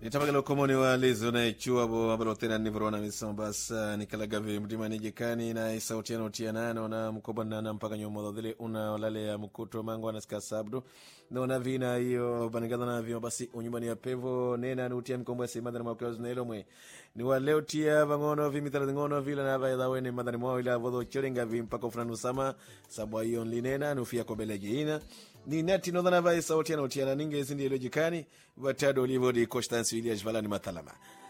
nitapakala ukomoni wa lizo na ichua bo ambalo tena nivorona misoma basa nikalagavi mtima nijikani na isautiano tianano na mkoba nana mpaka nyomo dhile una walale ya mkuto mango anasika sabdo nona vina hiyo banigala na vima basi unyumbani ya pevo nena ni utia mikombo ya simanda na mwakiwa zinelo mwe ni wa leo tia vangono vimitala ngono vila na vaidha wene madani mwao ila vodho cholenga vimpaka ufranu sama sabwa hiyo nlinena nufia kobele jiina ni nati nodhana vai sauti anaotiana ninge zindi ilo jikani vatado livodi constance ilias valani matalama